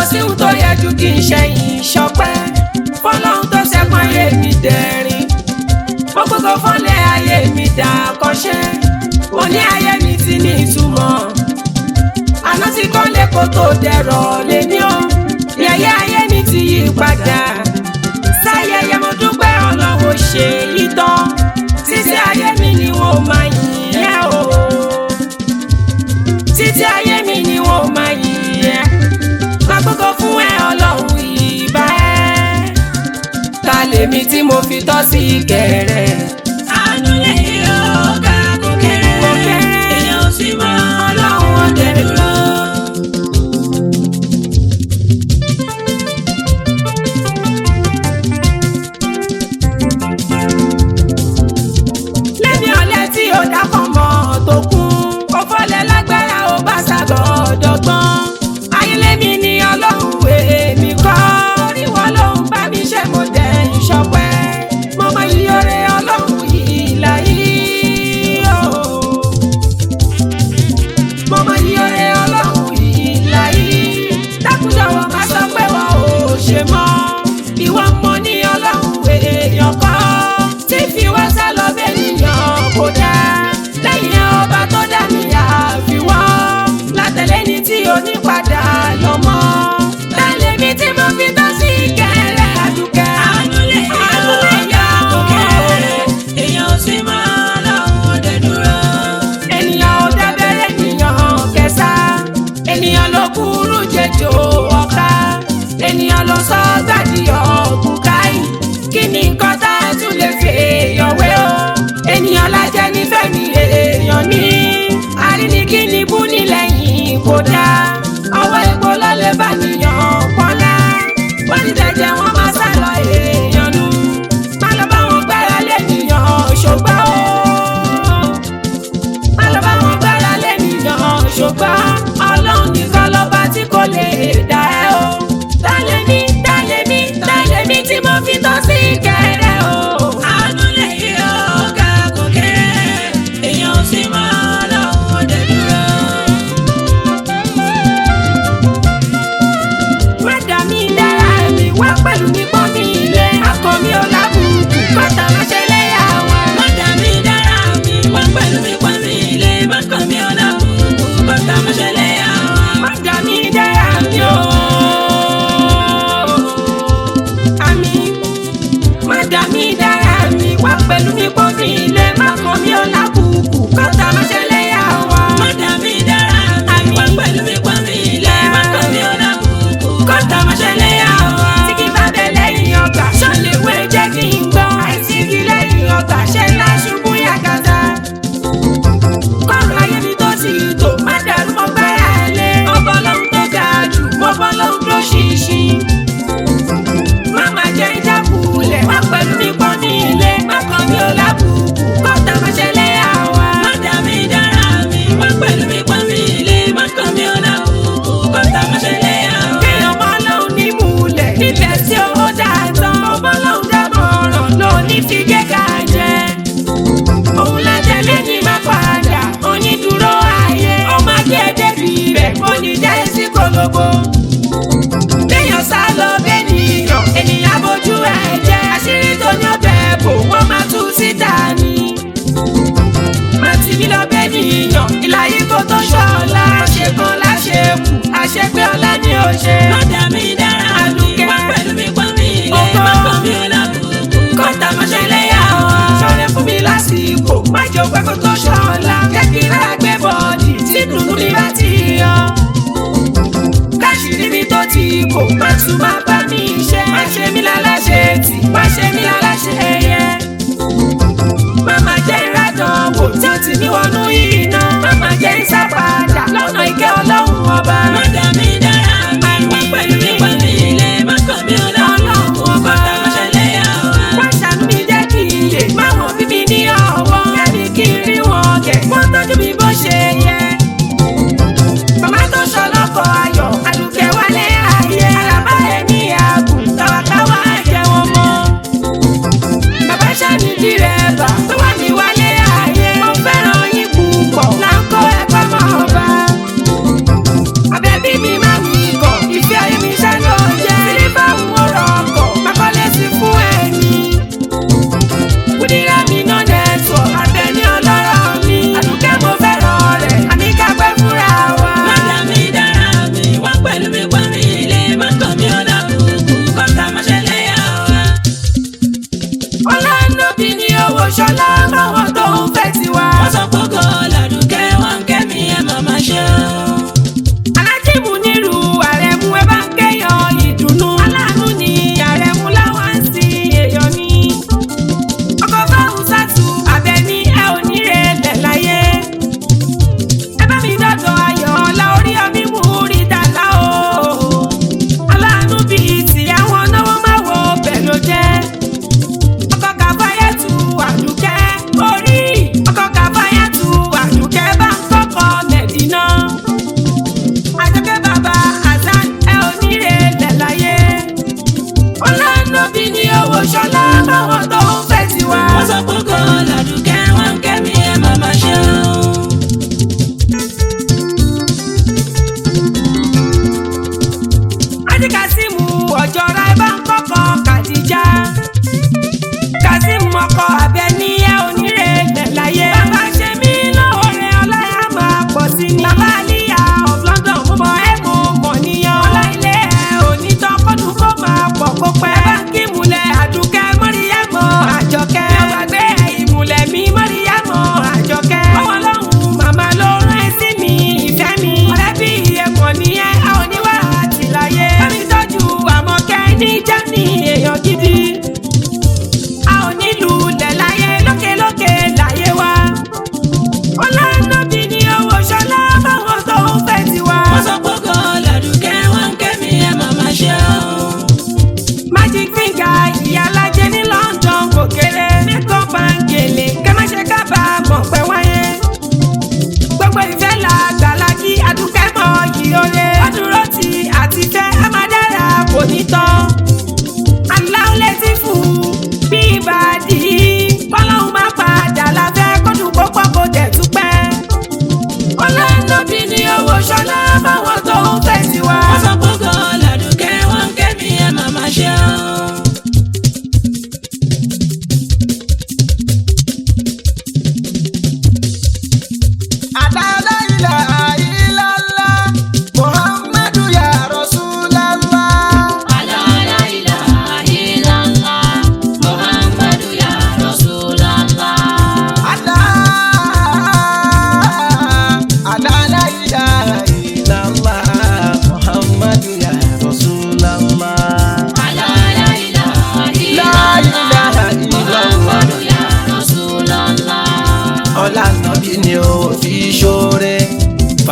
sí ohun tó yẹ ju kí n ṣẹ̀yìn ṣọpẹ́ fọlọ́hún tó ṣẹ́gun ayé mi dẹ̀rín mo gbogbo fọ́lẹ̀ ayé mi dà kọ́ṣẹ́ mo ní ayé mi ti ní ìtumọ̀ àná tí kò lè kó tó dẹ̀rọ̀ lé ní o ní ayé ayé mi ti yí padà sáyẹyẹ mo dúpẹ́ ọlọ́run ṣe yí tán títí ayé mi ni wọ́n máa yìn ẹ́ o títí ayé mi ni wọ́n máa yìn ẹ́ máa gbogbo fún ẹ ọlọ́run ìbá ẹ́ ta lèmi tí mo fi tọ́ sí kẹrẹ. àánú lẹ́yìn ọ̀gá kò kéré Kò kéré. èèyàn ò sì mọ ọlọ́run ọdẹ dúró. lẹ́ni ọ̀lẹ́ tí ó dákọ̀ mọ́ tó kún kó fọ́lẹ̀ lágbára ó bá sábọ̀ ọ̀dọ́gbọ́n ayélémi ni ọlọ́run èmi kọ́ orí wọn lòun bá mi ṣe mo dẹ̀ ìṣọpẹ́ mo mọ iye oore ọlọ́run yìí láyé o mo mọ iye oore ọlọ́run yìí láyé dákúndọ̀wọ́ má sọ pé wọn ò ṣe mọ́ ìwọ mọ ní ọlọ́run èèyàn kọ́ tí fi wá sá lọ bẹ́ẹ̀ nìyàn kò dáa lẹ́yìn ọba tó dá mi àfiwọ́ látẹ̀lé ní tí onípadà lọ mọ́ lálẹ́ mi tí mo fi tọ́ sí kẹrẹ́ àdúkẹ́ àánú lẹ́yìn ọ̀gá kò kéré èèyàn ò sì mọ ọlọ́run ọdẹ dúró. ènìyàn ò dábẹ́rẹ́ ènìyàn kẹsà ènìyàn ló kúrú jẹjọ ọ̀ka ènìyàn ló sọ gbàdí ọ̀gùn káyì kí ni nǹkan tá a tún lè fi èèyàn wé o ènìyàn lájẹ nífẹ̀ẹ́ mi èèyàn ní àríníkíní bú nílẹ̀yìn kò dáa ọwọ́ epo lọ́lẹ̀ bá nìyàn pọ́nlá wọ́n ti tẹ̀jẹ̀ wọn máa sá lọ èèyàn nù má lọ bá wọn gbára lé nìyàn ṣùgbọ́n o alọ́ba wọn gbára lẹ́nìyàn ṣùgbọ́n ọlọ́run nìkan lọ́ba tí kò lè dá ẹ o. Dálé mi, dálé mi, dálé mi tí mo fi tọ́ sí kẹrẹ o. àánú lẹ́yìn ọ̀gá kò kéré èèyàn ò sì mọ ọlọ́run ọdẹ dúró. Wẹ́dà mi dára mi wá pẹ̀lú mi pọ́n mi ilé. Akọ mi ò lábùkù, bàtà má ṣe léyà wa. Mọ́tà mi dára mi, wá pẹ̀lú mi pọ́n mi ilé, bákan mi ọ̀la kúkú, bàtà mo ṣẹlẹ̀ àwọn. Wẹ́dà mi dára mi o. Àmì Wẹ́dà mi dára mi wá pẹ̀lú mi pọ́n mi ilé. Akọ mi ò lábùkù, bàtà má ṣe léyà wa. Mọ́tà mi dára mi, wá pẹ̀lú mi pọ́n mi ilé, bákan mi ọ̀la kúkú, bàtà mo ṣẹlẹ̀ àwọn. tí kì bá bẹ lẹ́yìn ọgbà ṣọlẹ̀wé jẹ́ kí n gbọ́ àìsí kí lẹ́yìn ọgbà ṣe ńlá ṣubú yàgàtà. kọ́rọ̀ ayé mi tó sì tò má dàrú mọ́ gbára lé ọbọ̀ lọ́hún tó ga jù mọ́bọ̀ lọ́hún tó ṣìṣì. má má jẹ́ ìjákulẹ̀ wá pẹ̀lú mi pọ́n ní ilé má kàn mí ò lábùkù kọ́ta má ṣẹlẹ̀ àwa. Mọ́tà mi dára mi, wá pẹ̀lú mi pọ́n mi ilé, bákan mi ọ̀la kúkú, bàtà mo ṣẹlẹ̀ àwọn. kéèyàn mọ́ lọ́hún ní múlẹ̀ níbẹ̀ tí ó dáa tán ọbọ̀ lọ́hún dámọ̀ràn ló ní fi gẹ́gà jẹ. òun lájẹ lẹ́yìn máa padà onídùúró ayé ọmọ ajé débi rẹ̀ kò ní jẹ́ sí kolobo. kéèyàn sá lọ bẹ́nìyàn ènìyàn bójú ẹ̀ jẹ́ àṣírí tó ní ọbẹ̀ bò wọ́n máa tú síta ni. má ti mi lọ bẹ́nìyàn ìlàyé kó tó ṣọ́ọ̀la àṣekàn láṣekù àṣepé ọlá ni ó ṣe. Mọ́tà mi dára mi, wá pẹ̀lú mi pọ́n mi ilé, bákan mi ọ̀la kúkú, kọ́ńtà mọ́ṣẹ́ lẹ́yà wọn. sọ̀rọ̀ fún mi lásìkò má jẹ́ òpẹ́ kó tó ṣọ́ọ̀la jẹ́ kí n rà gbé bọ́ọ̀dì tí dùnú mi bá ti yan. káṣírí mi tó ti kò má tún má bá mi ṣe. má ṣe mí láláṣẹ tì má ṣe mí láláṣẹ yẹ. má má jẹ́ ìrádàn wò tí ó ti ní wọnú iná. má má jẹ́ ìsápadà lọ́nà ìkẹ́ ọlọ́run ọba. Mọ́tà mi dára mi, wá pẹ̀lú mi pọ́n mi ilé, bákan mi ọ̀la kúkú, bàtà mo ṣẹlẹ̀ àwọn. wọ́n ṣàánú mi jẹ́ kí n lè má wọn bí mi ní ọwọ́. Kẹ́mi kí n rí wọn kẹ̀, wọ́n tọ́jú mi bó ṣe yẹ. Màmá tó ṣọlọ́kọ̀ ayọ̀, àdùkẹ́ wálé ayé. Àlàbá ẹ̀mí àgùn, tàwákáwá jẹ́ wọn mọ́. Bàbá ṣàní dírẹ́bà, tó wà mí wálé ayé. Mo fẹ́ràn yín púpọ̀,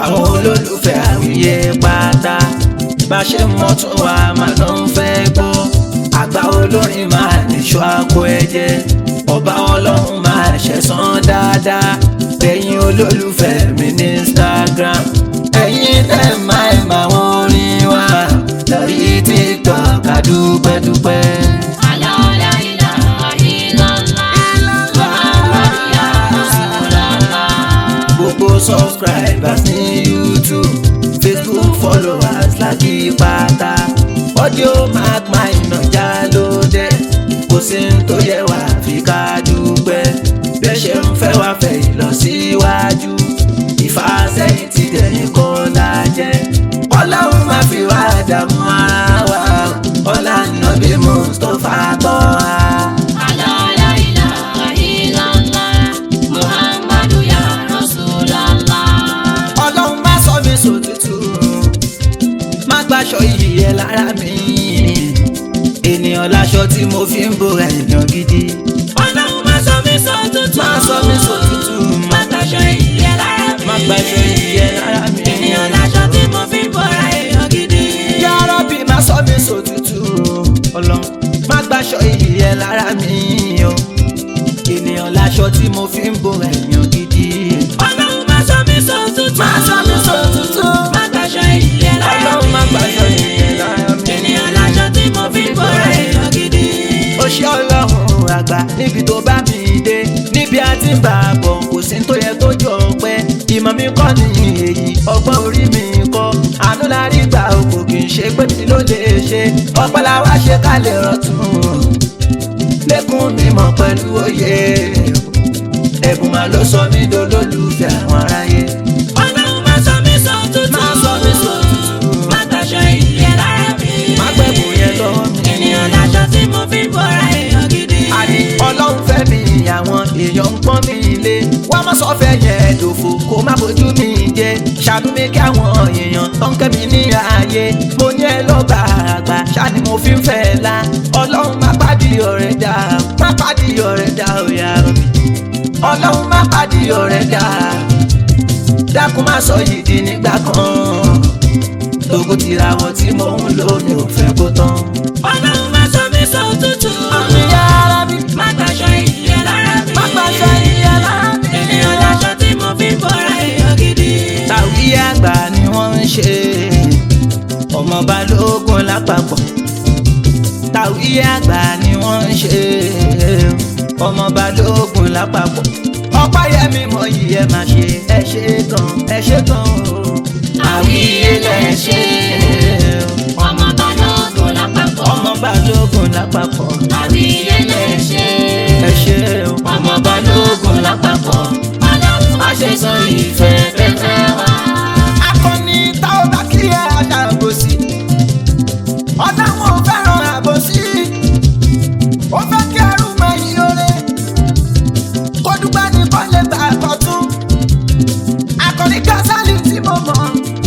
fáwọn olólùfẹ́ àwíyé pátá bá ṣe mọ́ tún wá máa ló ń fẹ́ gbọ́ àgbà olórin máa níṣó àpò ẹ̀jẹ̀ ọba ọlọ́run máa ṣẹ̀san dáadáa ẹ̀yin olólùfẹ́ mi ní Instagram ẹ̀yin tẹ̀ máa ẹ̀ máa wọ́n orin wa lórí TikTok àdúpẹ́dúpẹ́. gbogbo subscribers ní youtube facebook followers láti pátá audio mark my nàjà lóde kò sí ní tó yẹ wá fi ká dúpẹ́ bẹ́ẹ̀ ṣe ń fẹ́ wá fẹ́ ìlọsíwájú ìfàsẹ́yìn ti dẹ̀yìn kọ́ la jẹ́ ọlọ́run má fi wá dààmú ara wa ọlá nàbí mustapha tọ́ a. ọlọ́run má sọ mi sòtútù má gbaṣọ iyì ẹ lára mi ènìyàn láṣọ tí mo fi ń bora èèyàn gidi Ọlọ́run má sọ mí sòtútù. má sọ mi sòtútù Má gbaṣọ ìyẹ́ lára mi. má gbaṣọ iyì ẹ lára mi Ènìyàn láṣọ tí mo fi ń bọ́ra èèyàn gidi. Ya Rabbi má sọ mi sòtútù ọlọ́run má gbaṣọ iyì ẹ lára mi o ènìyàn láṣọ tí mo fi ń bora èèyàn gidi Ọlọ́run má sọ mí sòtútù. má sọ mi sòtútù Má gbaṣọ ìyẹ́ lára mi. ọlọ́run má gbaṣọ iyì ẹ lára mi. Ènìyàn láṣọ tí mo fi ń bọ́ra èèyàn gidi. ó ṣe ọlọ́run àgbà níbi tó bá mi dé níbi a ti ń bá a bọ̀ kò sí tó yẹ tó jọ pẹ́ ìmọ̀ mi kọ́ ni èyí ọgbọ́n orí mi kọ́ àánú la rí gbà o kò kì í ṣe pé mi ló lè ṣe ọpẹ́ la wá ṣe ká lè rọ̀tún lẹ́kùn mímọ̀ pẹ̀lú òye ẹ̀bùn máa ló sọ mí dolólùfẹ́ àwọn aráyé Ọlọ́run má sọ mí sòtútù. má sọ mí sòtútù Má gbaṣọ ìyẹ́ lára mi. má gbẹ̀bùn yẹn lọ́wọ́ mi. Ènìyàn láṣọ tí mo fi ń bọ́ra èèyàn gidi. àní ọlọ́run fẹ́ mi àwọn èèyàn ń pọ́n mi lé wá má sọ fẹ́ yẹn dòfo kó má bójú mi jẹ ṣàánú mi kí àwọn èèyàn tó ń kẹ́ mi ní ààyè mo ní ẹ lọ́ba àgbà ṣáni mo fi ń fẹ́ la ọlọ́run má pàdé ọ̀rẹ́ dá má pàdé ọ̀rẹ́ dá òyà rọ̀bì ọlọ́run má pàdé ọ̀rẹ́ dá dákun má sọ yìí di nígbà kan tókù tìràwọ̀ tí mo ń lò mi ò fẹ́ kó tán. Ọlọ́run má sọ mí sòtútù. àmì yára bí Má gbaṣọ ìyẹ́ lára mi. má gbàṣọ ìyẹn lára mi. Ènìyàn láṣọ tí mo fi ń bọ́ra èèyàn gidi. tàwí àgbà ni wọ́n ń ṣe ọmọ balógun lápapọ̀ tàwí àgbà ni wọ́n ń ṣe ọmọ balógun lápapọ̀ ọ̀páyẹmí mọ yìí ẹ máa ṣe ẹ ṣe gan ẹ ṣe gan o àwíyé lẹ ṣe Ọmọ balógun lápapọ̀. ọmọ balógun lápapọ̀ Àwíyé lè ṣe. ẹ ṣe o Ọmọ balógun lápapọ̀. Ọlọ́run má ṣe sọ ìfẹ́ fẹ́fẹ́ wá. akọni táwọn bá kí ẹ aṣàbòsí ọ̀dà wọn ò fẹ́ràn àbòsí ó fẹ́ kí ẹrú mọ ìyóre kó dúpẹ́ ní kọ́lé gbà kọ́tún akọni kásálì tí mo mọ̀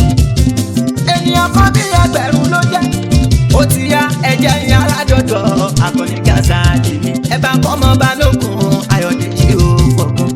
ènìyàn kan bí ẹgbẹ̀rún ló jẹ́ ó ti yá ẹ̀jẹ̀ yín aládọ́dọ̀ akọni kásálì mi ẹ bá kọ́ ọmọ balógun ayọ̀dèjì ó gbọ̀ngàn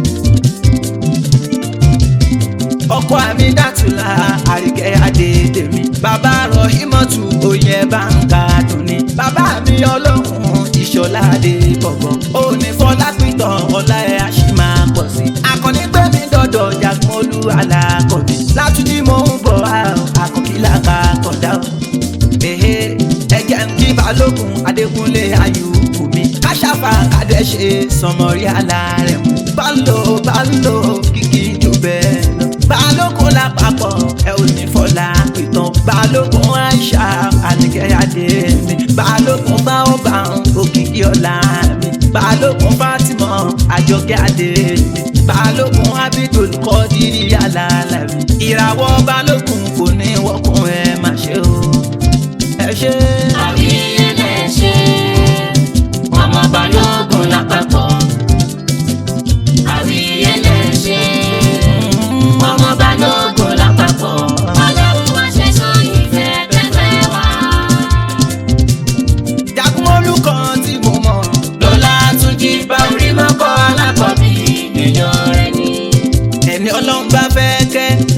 ọkọ àmì dàtúlà àríkẹ́ adédèmí bàbá rọ ìmọ̀tù oyè báńkà dùnní bàbá mi ọlọ́run ìṣọ̀lá adé bọ̀bọ̀ òní fọlá pìtàn ọlá ẹ̀ á sì máa pọ̀ sí. akọni gbé mi dọ̀dọ̀ jagun olú alákọ̀bí látúndí mò ń bọ̀ àkọ́kílà ká kọ̀dá o. Èhè ẹ̀jẹ̀ ń kí balógun adékúnlé ayùkù mi káṣáfà kádẹ́ṣe sọmọrí alárẹ̀ mú. bálò bálò kìkì jù bẹ́ẹ̀ lọ. balógun lápapọ̀ ẹ ò ní fọlá pìtàn. balógun aisha àníkẹ́yàdé mi. balógun bá ó bá ń òkìkí ọ̀la mi. balógun fatima àjọkẹ́ adé mi. balógun abidul kọ́dírì alálà mi. ìràwọ̀ balógun kò ní wọ́kùn ẹ má ṣe o ẹ ṣe. Àwíyé lè ṣe. Ọmọ balógun lápapọ̀. Àwíyé lè ṣe. Ọmọ balógun lápapọ̀. Ọlọ́run má ṣe sọ ìfẹ́ fẹ́fẹ́ wá. jagun olùkọ́ tí mo mọ̀ Lọ́lá tún jí bá orí mọ́kọ́ alákọ̀bí èèyàn rẹ̀ ni. ẹni ọlọ́run bá fẹ́ kẹ́ láni kò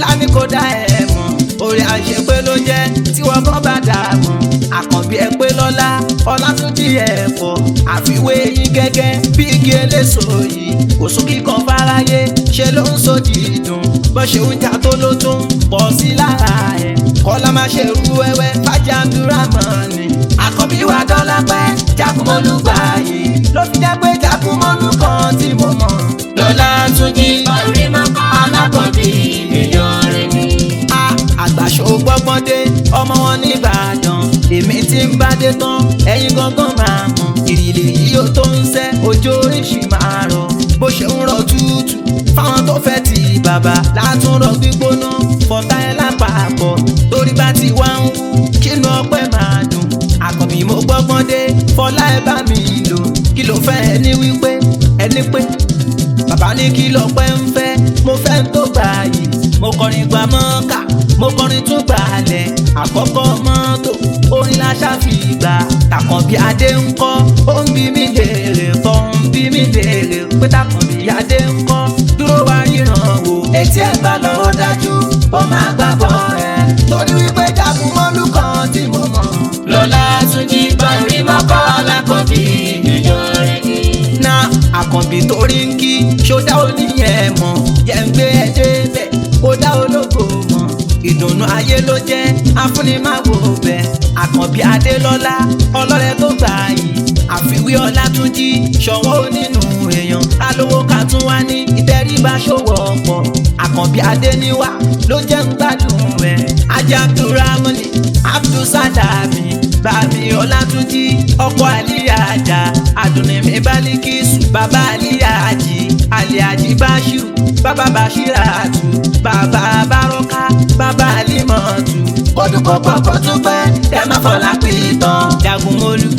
dá ẹ mọ̀ orí àṣepé ló jẹ́ tí wọ́n kàn bá dà mọ̀ àkànbí ẹ pé lọ́lá ọlátúnjì ẹ̀ pọ̀ àfiwé yín gẹ́gẹ́ bí igi eléso yìí kò sún kíkan fáráyé ṣe ló ń so dídùn bó ṣe ń jà tó ló tún pọ̀ sí lára ẹ̀ kọ́lá má ṣe rú wẹ́wẹ́ fàjàndúrà mọ́ ni àkànbí wa dọ́là pẹ́ jákùmọ́lù gbà yìí ló fi jẹ́ pé jákùmọ́lù kan tí mo mọ̀ lọ́lá tún jí orí mọ́kọ́ alákọ̀ọ́bí èèyàn rẹ̀ ni. a àgbàṣọ gbọ́gbọ́n dé ọmọ wọn nìbàdàn èmi tí ń bá dé tán ẹ̀yin gangan máa mọ̀ ìrìlè yìí ó tó ń sẹ́ ojú oríṣi máa rọ̀ bó ṣe ń rọ̀ tútù fáwọn tó fẹ́ ti bàbá látúnrọ̀ gbígbóná fọ̀tá ẹ̀ lápapọ̀ torí bá ti wá ń wú kínú ọpẹ́ máa dùn àkànbí mo gbọ́gbọ́n dé fọlá ẹ bá mi lò kí ló fẹ́ ẹni wípé ẹni pé bàbá ní kí lọ́pẹ́ ń fẹ́ mo fẹ́ ń tó gbà yìí mo kọrin gba mọ́kà mo kọrin tún gbàlẹ̀ àkọ́kọ́ mọ́tò orin la ṣàfìgbà tàkànbí adé ń kọ́ ó ń bí mi léèrè kọ́ ń bí mi léèrè pé tàkànbí adé ń kọ́ dúró wá ríran wò etí ẹ̀ bá lọ́wọ́ dájú ó máa gbà bọ́ ẹ̀ torí wípé jagun mọ́lú kan tí mo mọ̀ lọ́lá tún jí orí mọ́kọ́ alákọ̀ọ́bí èèyàn rẹ̀ ni. na àkànbí torí ń kí ṣódá oníyẹn mọ̀ yẹn ń gbé ẹ débẹ̀ kó dá ológo mọ̀ ìdùnnú ayé ló jẹ́ afúnimáwo bẹ̀ àkànbí adélọ́lá ọlọ́rẹ́ tó gbà yìí àfiwé ọlátúnjí ṣọwọ́ nínú èèyàn alówó ká tún wá ní ìtẹríba ṣòwò ọ̀pọ̀ àkànbí adéníwá ló jẹ́ ń gbádùn rẹ̀ ajá abdulramani abdulsadami bàbí ọlátúnjí ọkọ àlíyàjà àdùnnìmí bálíkìsù bàbá àlíyàjì àlíyàjì báṣírù bàbá bàṣíràtù bàbá bárọ́ká bàbá àlímọ̀tù kódùkọ́ pọ̀pọ̀ tún pẹ́ ẹ má fọlá pìtàn jagunmólú